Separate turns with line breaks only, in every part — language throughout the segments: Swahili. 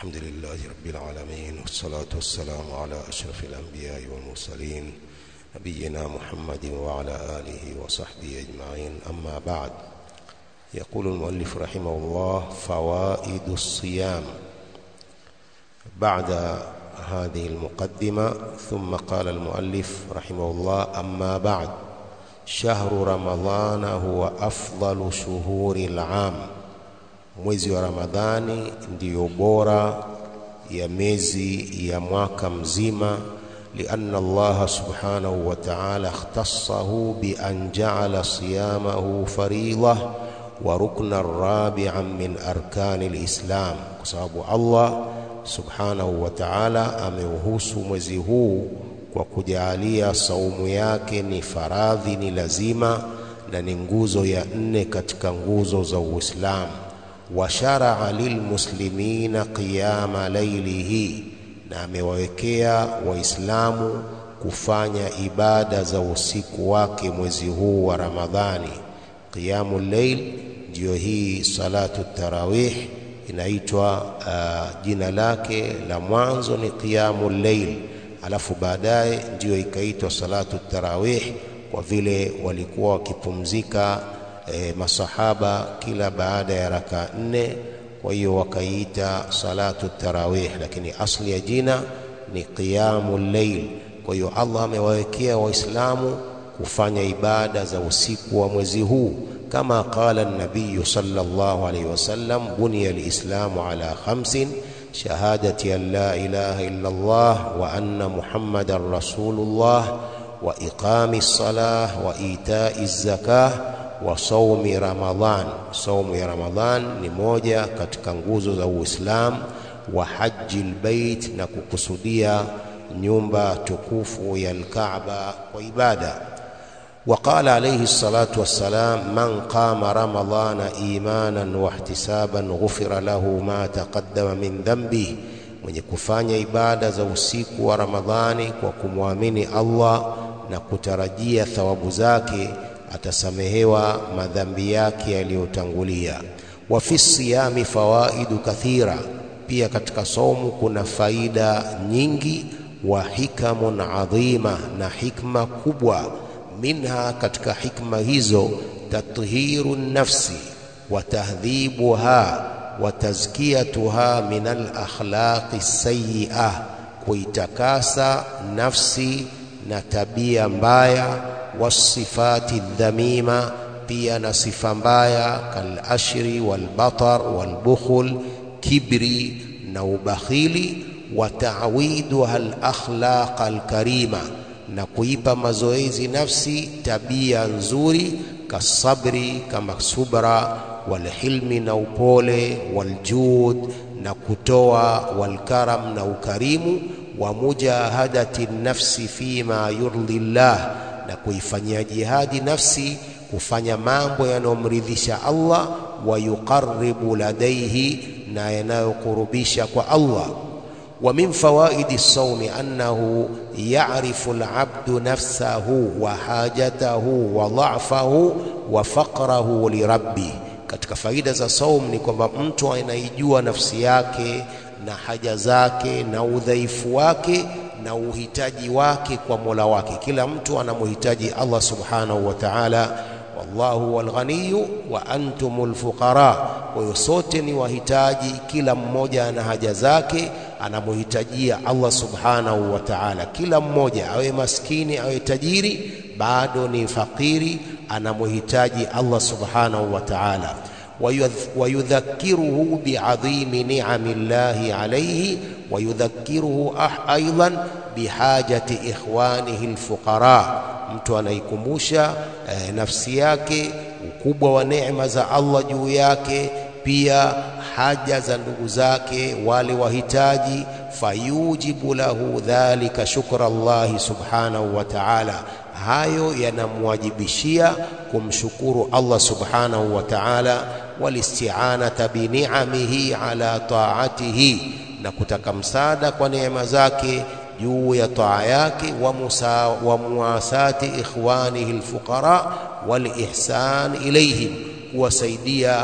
الحمد لله رب العالمين والصلاة والسلام على أشرف الأنبياء والمرسلين نبينا محمد وعلى آله وصحبه أجمعين أما بعد يقول المؤلف رحمه الله فوائد الصيام بعد هذه المقدمة ثم قال المؤلف رحمه الله أما بعد شهر رمضان هو أفضل شهور العام mwezi wa Ramadhani ndiyo bora ya miezi ya mwaka mzima lianna Allah subhanahu wa ta'ala ikhtassahu bi an ja'ala siyamahu fariida wa rukna rabi'an min arkani alislam kwa sababu Allah subhanahu wa ta'ala ameuhusu mwezi huu kwa kujalia saumu yake ni faradhi ni lazima na ni nguzo ya nne katika nguzo za Uislamu washaraa lilmuslimina qiyama lailihi, na amewawekea Waislamu kufanya ibada za usiku wake mwezi huu wa Ramadhani. Qiyamu llail ndiyo hii salatu tarawih inaitwa uh, jina lake la mwanzo ni qiyamu llail, alafu baadaye ndiyo ikaitwa salatu tarawih kwa vile walikuwa wakipumzika e, masahaba kila baada ya raka nne, kwa hiyo wakaiita salatu tarawih, lakini asli ya jina ni qiyamu llail. Kwa hiyo Allah amewawekea Waislamu kufanya ibada za usiku wa mwezi huu kama qala nabiyu sallallahu alayhi wasallam, buniya lislamu ala khamsin shahadati an la ilaha illa Allah wa anna muhammadan rasulullah wa iqami salah wa itai zakah wa saumi Ramadhan. Saumu ya Ramadhan ni moja katika nguzo za Uislamu, wa haji lbeit, na kukusudia nyumba tukufu ya Alkaaba kwa ibada. Wa qala alayhi salatu wassalam, man qama ramadhana imanan wa ihtisaban ghufira lahu ma taqaddama min dhanbihi, mwenye kufanya ibada za usiku wa Ramadhani kwa kumwamini Allah na kutarajia thawabu zake atasamehewa madhambi yake yaliyotangulia. Wa fi siyami fawaidu kathira, pia katika saumu kuna faida nyingi. Wa hikamun adhima, na hikma kubwa. Minha, katika hikma hizo, tathiru nafsi wa tahdhibuha wa tazkiyatuha min alakhlaqi sayyi'ah, kuitakasa nafsi na tabia mbaya wasifati dhamima, pia na sifa mbaya kalashri walbatar walbukhul, kibri na ubakhili. Wa ta'widuha alakhlaq alkarima, na kuipa mazoezi nafsi tabia nzuri, kasabri, kama subra, walhilmi, na upole, waljud, na kutoa, walkaram, na ukarimu, wa mujahadati nafsi fima yurdi llah na kuifanyia jihadi nafsi kufanya mambo yanayomridhisha Allah, wa yuqarribu ladaihi, na yanayokurubisha kwa Allah. Wa min fawaidi saumi annahu ya'rifu al'abdu nafsahu wa hajatahu wa dha'fahu wa faqrahu lirabbi. Katika faida za saum ni kwamba mtu anaijua nafsi yake na haja zake na udhaifu wake na uhitaji wake kwa Mola wake. Kila mtu anamhitaji Allah subhanahu wa ta'ala, wallahu wal ghaniyu wa antumul fuqara. Kwa hiyo sote ni wahitaji, kila mmoja ana haja zake, anamhitajia Allah subhanahu wa ta'ala. Kila mmoja awe maskini awe tajiri, bado ni fakiri, anamhitaji Allah subhanahu wa ta'ala wayudhakiruhu biadhimi ni'ami llahi alayhi wayudhakiruhu aidan bihajati ikhwanihi alfuqara, mtu anaikumbusha eh, nafsi yake ukubwa wa neema za Allah juu yake, pia haja za ndugu zake wale wahitaji. Fayujibu lahu dhalika shukra llahi subhanahu wa ta'ala hayo yanamwajibishia kumshukuru Allah subhanahu wa ta'ala, walisti'anata bini'amihi ala ta'atihi, na kutaka msaada kwa neema zake juu ya taa yake, wa muwasati ikhwanihi alfuqara wal ihsan ilayhim, kuwasaidia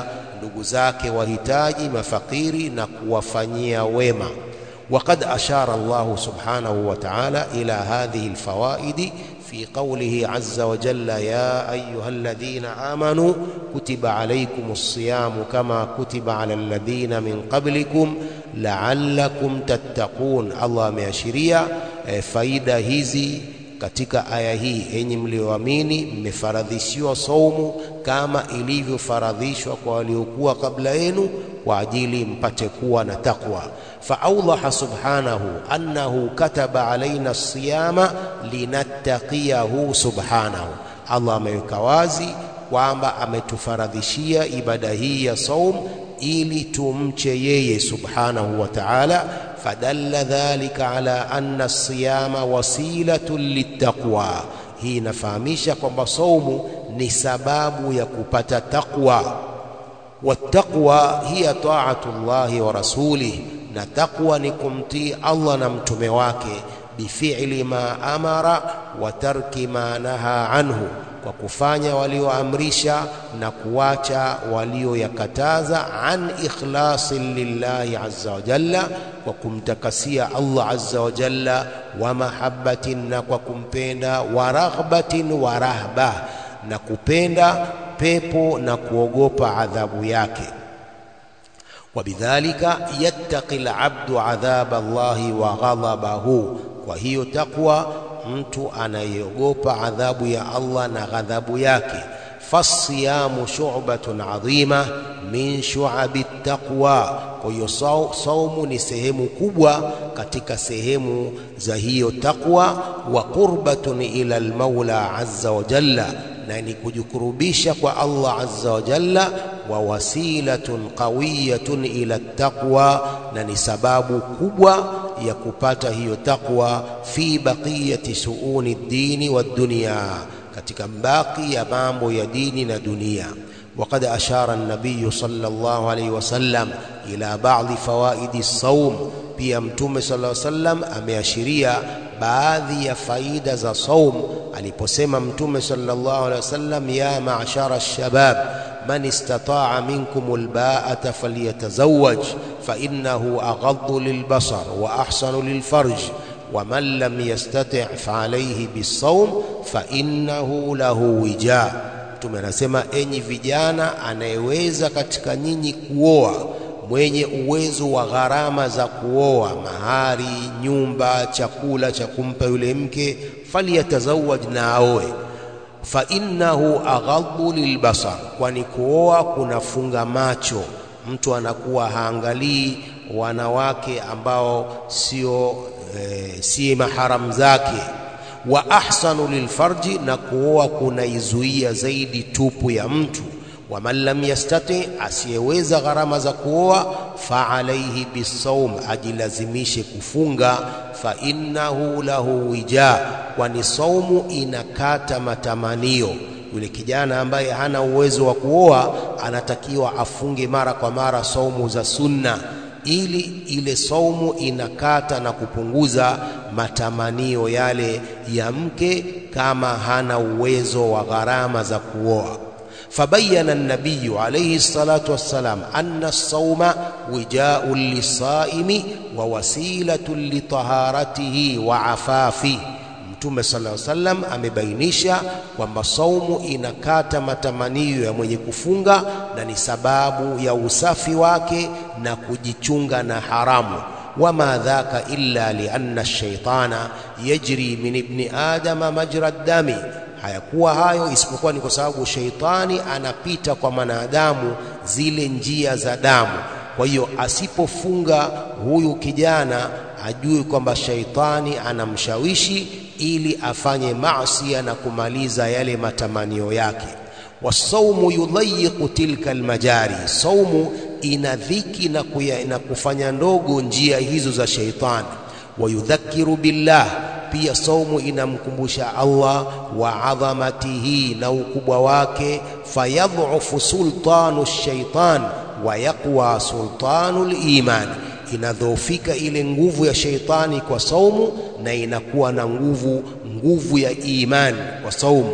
ndugu zake wahitaji mafakiri na kuwafanyia wema وقد أشار الله سبحانه وتعالى إلى هذه الفوائد في قوله عز وجل يا أيها الذين آمنوا كتب عليكم الصيام كما كتب على الذين من قبلكم لعلكم تتقون الله ameashiria eh, faida hizi katika aya hii enyi mlioamini mmefaradhishiwa saumu kama ilivyofaradhishwa kwa waliokuwa kabla yenu kwa ajili mpate kuwa na takwa فأوضح سبحانه أنه كتب علينا الصيام لنتقيه سبحانه الله ameweka wazi kwamba ametufaradhishia ibada hii ya saum ili tumche yeye subhanahu wa ta'ala fadalla dhalika ala anna as-siyama wasilatun littaqwa hii inafahamisha kwamba saumu ni sababu ya kupata taqwa wattaqwa hiya ta'atu llahi wa rasulihi na taqwa ni kumtii Allah na mtume wake bifi'li ma amara wa tarki ma naha anhu kwa kufanya walioamrisha na kuacha walioyakataza an ikhlasin lillahi azza wa jalla kwa kumtakasia Allah azza wa jalla wa mahabbatin na kwa kumpenda wa raghbatin wa rahba na kupenda pepo na kuogopa adhabu yake وبذلك يتقي العبد عذاب الله وغضبه وهي تقوى mtu anayeogopa adhabu ya Allah na ghadhabu yake fasiyamu shu'batun adhima min shu'abi taqwa kwa hiyo saumu ni sehemu kubwa katika sehemu za hiyo taqwa wa qurbatun ila almaula azza wa jalla na ni kujikurubisha kwa Allah azza wa jalla wa wasilatun qawiyatun ila taqwa na ni sababu kubwa ya kupata hiyo taqwa fi baqiyati suuni dini wa dunya katika mbaki ya mambo ya dini na dunia وقد أشار النبي صلى الله عليه وسلم إلى بعض فوائد الصوم pia mtume sallallahu alaihi wasallam ameashiria baadhi ya faida za saum aliposema mtume sallallahu alaihi wasallam ya ma'shara ash-shabab man istata'a minkum al-ba'ata falyatazawwaj fa innahu aghaddu lil-basar wa ahsanu lil-farj ومن لم يستطع فعليه بالصوم فإنه له وجاء mtume anasema enyi vijana anayeweza katika nyinyi kuoa mwenye uwezo wa gharama za kuoa mahari nyumba chakula cha kumpa yule mke faliyatazawaj na aoe fa innahu aghaddu lilbasar kwani kuoa kunafunga macho mtu anakuwa haangalii wanawake ambao sio e, si maharam zake wa ahsanu lilfarji na kuoa kunaizuia zaidi tupu ya mtu wa man lam yastati asiyeweza gharama za kuoa fa alaihi bisawm ajilazimishe kufunga fa innahu lahu wija kwani saumu inakata matamanio yule kijana ambaye hana uwezo wa kuoa anatakiwa afunge mara kwa mara saumu za sunna ili ile saumu inakata na kupunguza matamanio yale ya mke kama hana uwezo wa gharama za kuoa فبين النبي عليه الصلاة والسلام أن الصوم وجاء للصائم ووسيلة لطهارته وعفافه Mtume sallallahu alaihi wasallam amebainisha kwamba saumu inakata matamanio ya mwenye kufunga na ni sababu ya usafi wake na kujichunga na haramu. wama dhaka illa lianna ash-shaytana yajri min ibni adama majra dami hayakuwa hayo isipokuwa ni kwa sababu sheitani anapita kwa mwanadamu zile njia za damu. Kwa hiyo asipofunga huyu kijana ajue kwamba sheitani anamshawishi ili afanye maasi na kumaliza yale matamanio yake. Wasaumu yudhayiqu tilka almajari, saumu ina dhiki na, kuya, na kufanya ndogo njia hizo za sheitani. Wayudhakiru billah pia saumu inamkumbusha Allah wa adhamatihi na ukubwa wake, fayadhufu sultanu shaitan wa yaqwa sultanu liman, inadhoofika ile nguvu ya sheitani kwa saumu na inakuwa na nguvu nguvu ya imani kwa saumu.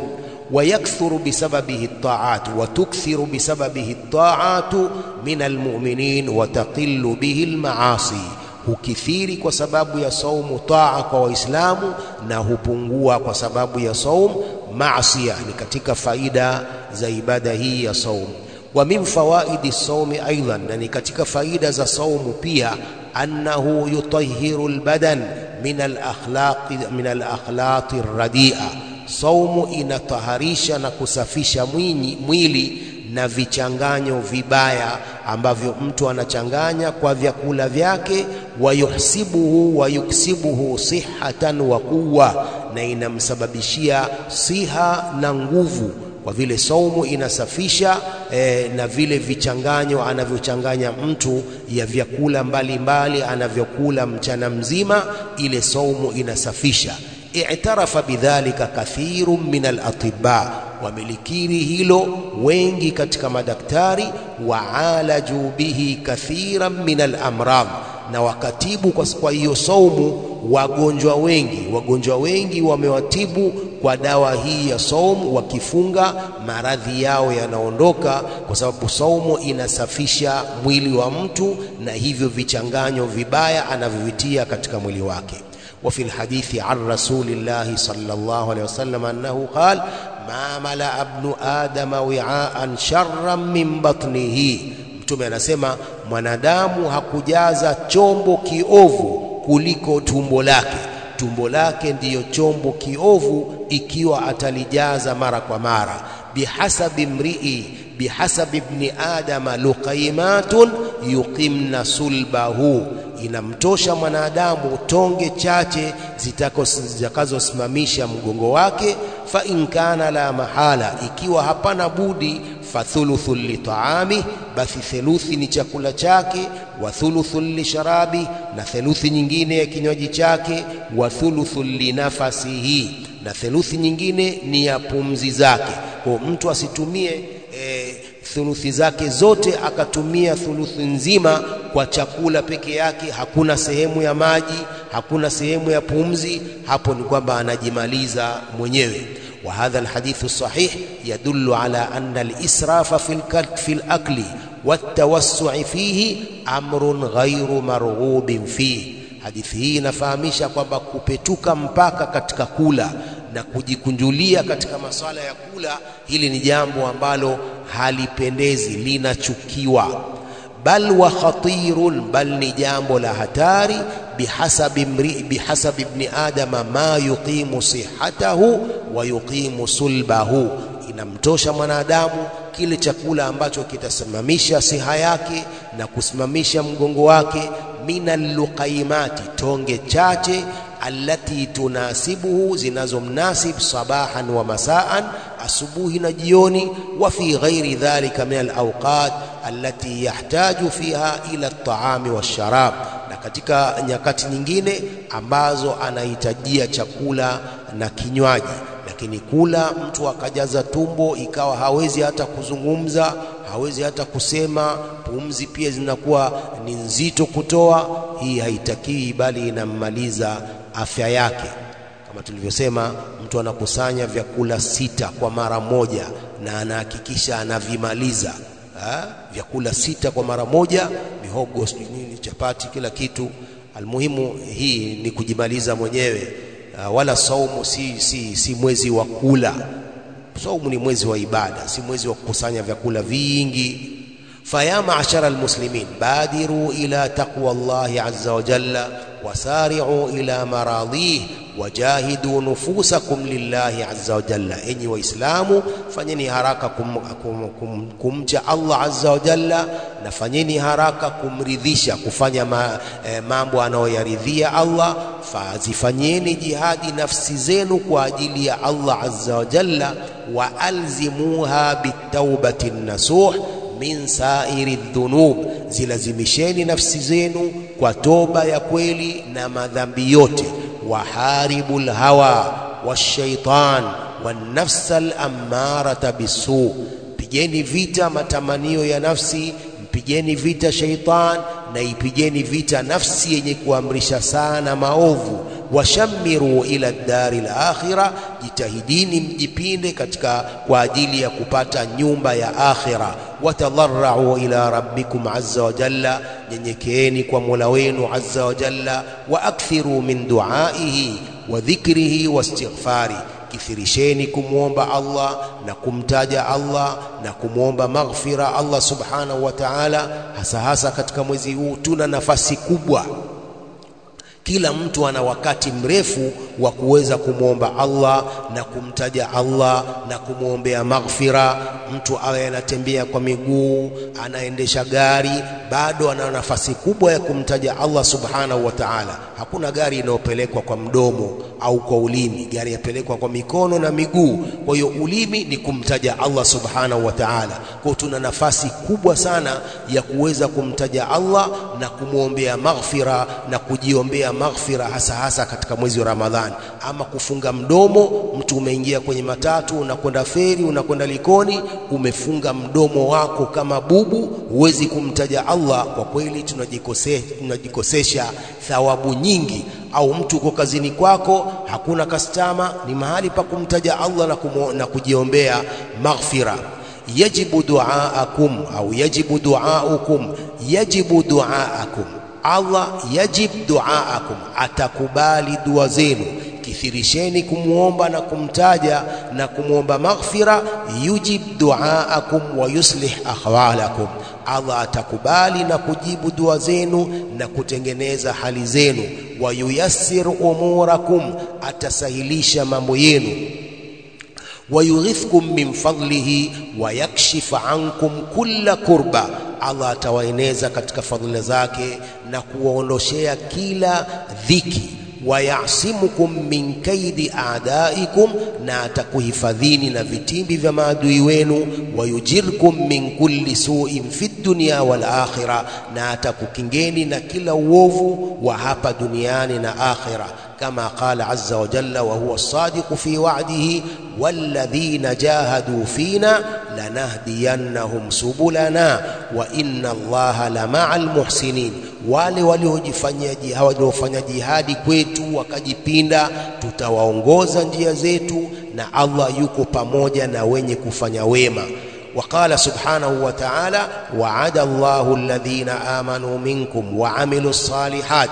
ويكثر بسببه الطاعات وتكثر بسببه الطاعات من المؤمنين وتقل به المعاصي hukithiri kwa sababu ya saumu taa kwa waislamu na hupungua kwa sababu ya saumu maasia ni katika faida za ibada hii ya saumu wa min fawaidi saumi aidan na ni katika faida za saumu pia annahu yutahhiru albadan min alakhlaqi min alakhlaqi radia saumu inataharisha na kusafisha mwini, mwili na vichanganyo vibaya ambavyo mtu anachanganya kwa vyakula vyake wayuhsibuhu wayuksibuhu sihatan wa quwa na inamsababishia siha na nguvu kwa vile saumu inasafisha eh, na vile vichanganyo anavyochanganya mtu ya vyakula mbalimbali anavyokula mchana mzima ile saumu inasafisha i'tarafa bidhalika kathirun min al-atibba wamelikiri hilo wengi katika madaktari waalaju bihi kathiran min al-amrad na wakatibu kwa hiyo saumu wagonjwa wengi wagonjwa wengi wamewatibu kwa dawa hii ya saumu wakifunga maradhi yao yanaondoka kwa sababu saumu inasafisha mwili wa mtu na hivyo vichanganyo vibaya anavyovitia katika mwili wake وفي الحديث عن رسول الله صلى الله عليه وسلم أنه قال ما ملأ ابن آدم وعاء شرا من بطنه mtume anasema mwanadamu hakujaza chombo kiovu kuliko tumbo lake tumbo lake ndiyo chombo kiovu ikiwa atalijaza mara kwa mara bihasabi mrii bihasabi ibni adama luqaimatun yuqimna sulbahu inamtosha mwanadamu tonge chache zitakazosimamisha mgongo wake fa in kana la mahala ikiwa hapana budi fathuluthu litaami basi theluthi ni chakula chake wa thuluthu lisharabi na theluthi nyingine ya kinywaji chake wa thuluthu linafasihi na theluthi nyingine ni ya pumzi zake kwa mtu asitumie e, thuluthi zake zote akatumia thuluthi nzima kwa chakula peke yake hakuna sehemu ya maji hakuna sehemu ya pumzi hapo ni kwamba anajimaliza mwenyewe وهذا الحديث الصحيح يدل على أن الإسراف في في الأكل والتوسع فيه أمر غير مرغوب فيه hadithi hii inafahamisha kwamba kupetuka mpaka katika kula na kujikunjulia katika maswala ya kula hili ni jambo ambalo halipendezi linachukiwa bal wa khatirun bal ni jambo la hatari bihasabi mri bihasabi ibni adama ma yuqimu sihatahu wa yuqimu sulbahu inamtosha mwanadamu kile chakula ambacho kitasimamisha siha yake na kusimamisha mgongo wake minal luqaimati tonge chache allati tunasibuhu zinazomnasib sabahan wa masaan asubuhi na jioni wa fi ghairi dhalika min alawqat allati yahtaju fiha ila at-ta'ami wash-sharab na katika nyakati nyingine ambazo anahitajia chakula na kinywaji lakini kula mtu akajaza tumbo ikawa hawezi hata kuzungumza hawezi hata kusema pumzi pia zinakuwa ni nzito kutoa hii haitakiwi bali inammaliza afya yake kama tulivyosema mtu anakusanya vyakula sita kwa mara moja na anahakikisha anavimaliza ha? vyakula sita kwa mara moja mihogo sijui nini chapati kila kitu almuhimu hii ni kujimaliza mwenyewe uh, wala saumu si, si, si mwezi wa kula saumu ni mwezi wa ibada si mwezi wa kukusanya vyakula vingi faya ma'shara almuslimin badiru ila taqwa Allah azza wa jalla wasari'u ila maradih wajahidu nufusakum lillahi azza wa jalla enyi waislamu fanyeni haraka kum, kum, kum, kumcha Allah azza wa jalla na fanyeni haraka kumridhisha kufanya ma, eh, mambo anayoyaridhia Allah fazifanyeni jihadi nafsi zenu kwa ajili ya Allah azza wa jalla wa alzimuha bitaubati nasuh min sairi dhunub zilazimisheni nafsi zenu kwa toba ya kweli na madhambi yote waharibu lhawa washaitan wanafsa alammarata bisu pigeni vita matamanio ya nafsi mpigeni vita shaitan na ipigeni vita nafsi yenye kuamrisha sana maovu Washamiru ila dari lakhira, jitahidini mjipinde katika kwa ajili ya kupata nyumba ya akhira. Watadharrau ila rabbikum azza wa jalla, nyenyekeeni kwa mola wenu azza wa jalla. Wa akthiru min duaihi wa dhikrihi wa istighfari Kithirisheni kumwomba Allah na kumtaja Allah na kumwomba maghfira Allah subhanahu wa ta'ala, hasa hasa katika mwezi huu tuna nafasi kubwa. Kila mtu ana wakati mrefu wa kuweza kumwomba Allah na kumtaja Allah na kumwombea maghfira. Mtu awe anatembea kwa miguu, anaendesha gari, bado ana nafasi kubwa ya kumtaja Allah subhanahu wa ta'ala. Hakuna gari inayopelekwa kwa mdomo au kwa ulimi, gari yapelekwa kwa mikono na miguu. Kwa hiyo ulimi ni kumtaja Allah subhanahu wa ta'ala. Kwa tuna nafasi kubwa sana ya kuweza kumtaja Allah na kumwombea maghfira na kujiombea maghfira, hasa hasa katika mwezi wa Ramadhani. Ama kufunga mdomo, mtu umeingia kwenye matatu, unakwenda feri, unakwenda Likoni, umefunga mdomo wako kama bubu, huwezi kumtaja Allah. Kwa kweli tunajikose, tunajikosesha thawabu nyingi. Au mtu uko kazini kwako, hakuna kastama, ni mahali pa kumtaja Allah na, kumo, na kujiombea maghfira. Yajibu duaakum au yajibu duaukum, yajibu duaakum Allah yajib duaakum, atakubali dua zenu. Kithirisheni kumwomba na kumtaja na kumwomba maghfira. Yujib duaakum wa yuslih ahwalakum, Allah atakubali na kujibu dua zenu na kutengeneza hali zenu. Wa yuyassir umurakum, atasahilisha mambo yenu wayughithkum min fadlihi wa yakshif ankum kulla kurba, Allah atawaeneza katika fadhila zake na kuwaondoshea kila dhiki. Wayasimukum min kaidi aadaikum, na atakuhifadhini na vitimbi vya maadui wenu. Wayujirkum min kulli suin fi dunya wal akhira, na atakukingeni na kila uovu wa hapa duniani na akhira kama qala azza wa jalla wa huwa as-sadiqu fi wa'dihi walladhina jahadu fina lanahdiyannahum subulana wa inna allaha lama'al muhsinin, wale waliojifanyia waliofanya jihadi kwetu wakajipinda, tutawaongoza njia zetu na Allah yuko pamoja na wenye kufanya wema. وقال سبحانه وتعالى وعد الله الذين آمنوا منكم وعملوا الصالحات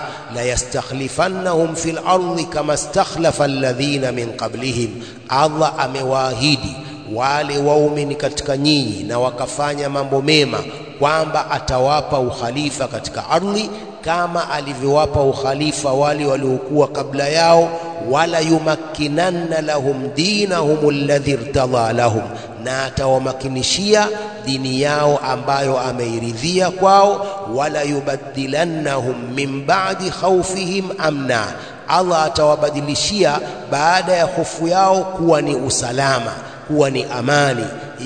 ليستخلفنهم في الأرض كما استخلف الذين من قبلهم الله amewaahidi wale waumini katika nyinyi na wakafanya mambo mema kwamba atawapa ukhalifa katika ardhi kama alivyowapa ukhalifa wale waliokuwa kabla yao wala yumakkinanna lahum dinahum alladhi irtadha lahum na atawamakinishia dini yao ambayo ameiridhia kwao. Wala yubaddilannahum min ba'di khawfihim amna, Allah atawabadilishia baada ya hofu yao kuwa ni usalama, kuwa ni amani.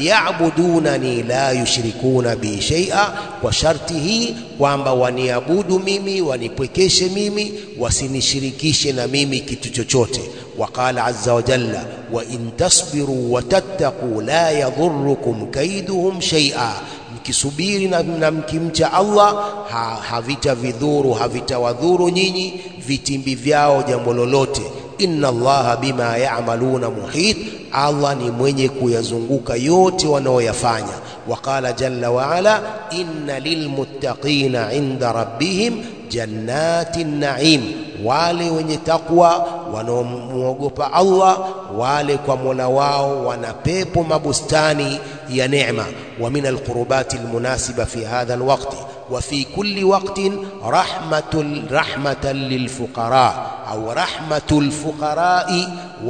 Ya'budunani la yushrikuna bi shay'a, kwa sharti hii kwamba waniabudu mimi, wanipwekeshe mimi, wasinishirikishe na mimi kitu chochote. Waqala azza wa jalla wa in tasbiru wa tattaqu la yadhurrukum kaiduhum shay'a, mkisubiri na, na mkimcha Allah ha, havitavidhuru havitawadhuru nyinyi vitimbi vyao jambo lolote. Inna Allaha bima ya'maluna muhit, Allah ni mwenye kuyazunguka yote wanaoyafanya. Waqala jalla wa ala inna lilmuttaqina inda rabbihim jannatin na'im, wale wenye takwa wanaomwogopa Allah wale kwa Mola wao wana pepo mabustani ya neema. Wa min alqurubati almunasiba fi hadha alwaqti wa fi kulli waqtin rahmatul rahmatan lilfuqara au rahmatul fuqarai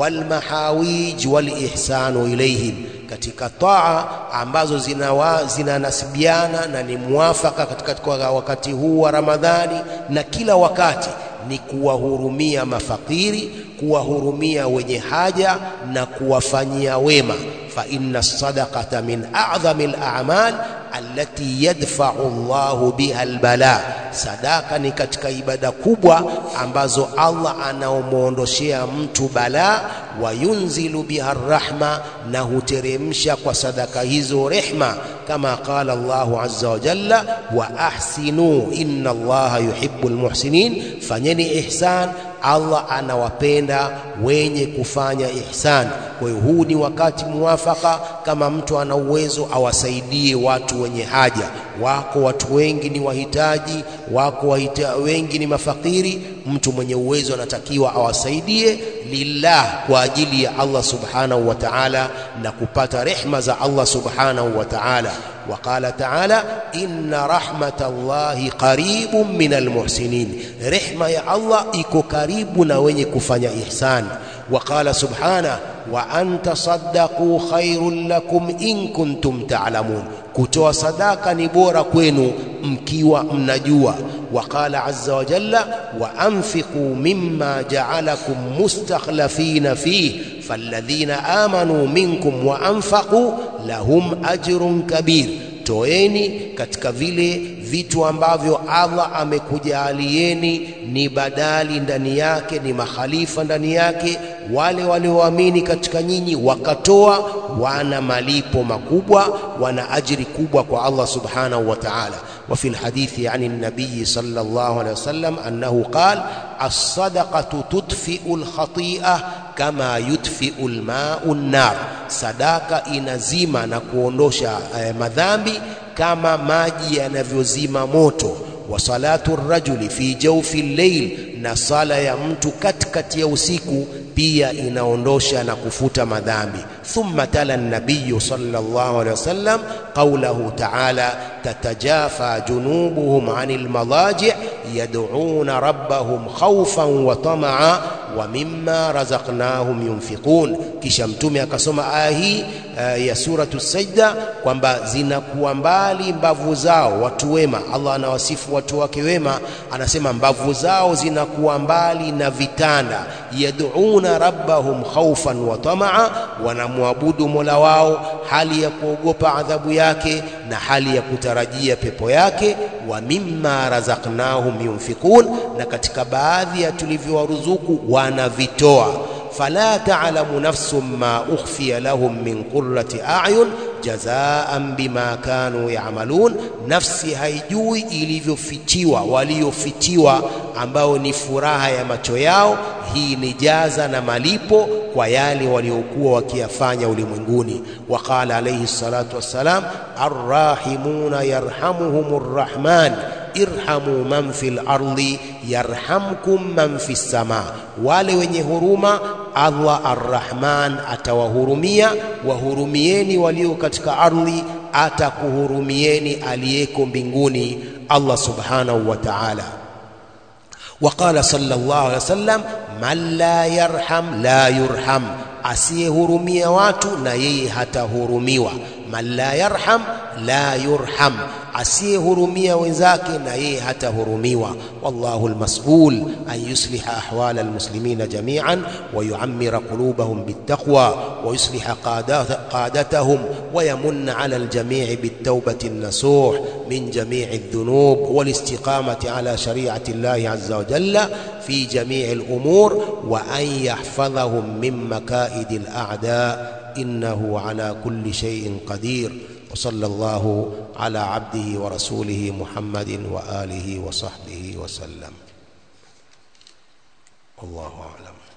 walmahawij walihsanu ilayhim, katika taa ambazo zinanasibiana na ni muafaka katika wakati huu wa Ramadhani na kila wakati ni kuwahurumia mafakiri, kuwahurumia wenye haja na kuwafanyia wema. fa inna sadaqata min a'dhami al-a'mal allati yadfa'u Allahu biha al-bala, sadaka ni katika ibada kubwa ambazo Allah anaomwondoshea mtu balaa. wa yunzilu biha rahma, na huteremsha kwa sadaka hizo rehma, kama qala Allahu azza wa jalla wa ahsinu inna Allaha yuhibbu al-muhsinin, fanyeni ihsan Allah anawapenda wenye kufanya ihsan. Kwa hiyo huu ni wakati muwafaka, kama mtu ana uwezo awasaidie watu wenye haja. Wako watu wengi ni wahitaji, wako wahita, wengi ni mafakiri. Mtu mwenye uwezo anatakiwa awasaidie lillah, kwa ajili ya Allah subhanahu wa ta'ala, na kupata rehma za Allah subhanahu wa ta'ala. Waqala taala inna rahmata llahi qaribun min almuhsinin, rehma ya Allah iko karibu na wenye kufanya ihsan. Waqala subhana wa an tasaddaqu khairun lakum in kuntum ta'lamun, kutoa sadaka ni bora kwenu mkiwa mnajua. Waqala azza wa jalla wa anfiqu mimma ja'alakum mustakhlafina fihi falladhina amanu minkum wa anfaqu lahum ajrun kabir, toeni katika vile vitu ambavyo Allah amekujaalieni ni badali ndani yake, ni makhalifa ndani yake. Wale walioamini katika nyinyi wakatoa, wana malipo makubwa, wana ajiri kubwa kwa Allah subhanahu wa ta'ala. Wa fi lhadithi ani nabiyi sallallahu alayhi wasallam annahu qala as-sadaqatu tudfi'u al-khati'ah kama yudfi'u al-ma'u an-nar, sadaka inazima na kuondosha eh, madhambi kama maji yanavyozima moto. Wa salatu rajuli fi jawfi llail, na sala ya mtu katikati ya usiku pia inaondosha na kufuta madhambi. Thumma tala nabiyu sallallahu alayhi wasallam qawlahu ta'ala tatajafa junubuhum anil madaji' yad'una rabbahum khawfan wa tama'a wa mimma razaqnahum yunfiqun. Kisha Mtume akasoma aya hii uh, ya suratu Sajda kwamba zinakuwa mbali mbavu zao watu wema. Allah anawasifu watu wake wema, anasema mbavu zao zinakuwa mbali na vitanda. Yad'una rabbahum khawfan wa tamaa, wanamwabudu mola wao hali ya kuogopa adhabu yake na hali ya kutarajia pepo yake. Wa mimma razaqnahum yunfiqun, na katika baadhi ya tulivyowaruzuku wanavitoa. Fala ta'lamu nafsun ma ukhfiya lahum min qurrati a'yun jazaan bima kanu ya'malun, nafsi haijui ilivyofichiwa waliofitiwa, ambao ni furaha ya macho yao. Hii ni jaza na malipo kwa yale waliokuwa wakiyafanya ulimwenguni. Waqala alayhi salatu wassalam, arrahimuna yarhamuhumur rahman irhamu man fil ardi yarhamkum man fis sama, wale wenye huruma Allah arrahman atawahurumia. Wahurumieni walio katika ardhi, atakuhurumieni aliyeko mbinguni, Allah subhanahu wa ta'ala. Waqala sallallahu alaihi wasallam, man la yarham la yurham, asiyehurumia watu na yeye hatahurumiwa. Man la yarham la yurham, asiyehurumia wenzake na yeye hatahurumiwa. Wallahu almas'ul an yusliha ahwala almuslimina jami'an wa yu'ammira qulubahum bittaqwa wa yusliha qadatahum wa yamunna 'ala aljami'i bittawbati an-nasuh min jami'i adh-dhunub wal istiqamati 'ala shari'ati Allahi 'azza wa jalla fi jami'i al-umur wa an yahfadhahum min maka'idi al-a'da' innahu 'ala kulli shay'in qadir وصلى الله على عبده ورسوله محمد وآله وصحبه وسلم والله أعلم